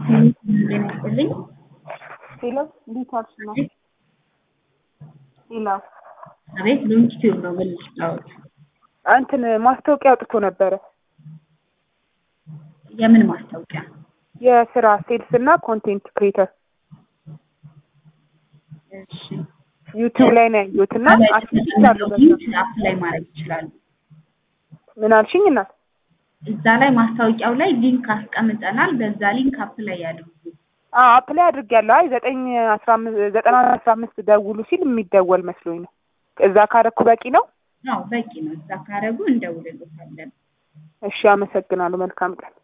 ጤና ይስጥልኝ። ሄሎ እንዴት ዋልሽ? ነው ሄሎ አቤት ሎንጊቲዩድ ነው ምን ልጫወት? እንትን ማስታወቂያ አውጥቶ ነበረ የምን ማስታወቂያ? የስራ ሴልስ እና ኮንቴንት ክሬተር እሺ ዩቲዩብ ላይ ነው ያየሁት እና አስይቻለሁ። በዛ ሊንክ አፕላይ ማድረግ ይችላሉ። ምን አልሽኝ እናት? እዛ ላይ ማስታወቂያው ላይ ሊንክ አስቀምጠናል። በዛ ሊንክ አፕላይ ያድርጉ። አዎ አፕላይ አድርጌያለሁ። አይ ዘጠኝ አስራ አምስት ዘጠና አስራ አምስት ደውሉ ሲል የሚደወል መስሎኝ ነው። እዛ ካረኩ በቂ ነው? አዎ በቂ ነው። እዛ ካረጉ እንደውልልዎታለን። እሺ አመሰግናለሁ። መልካም ቀን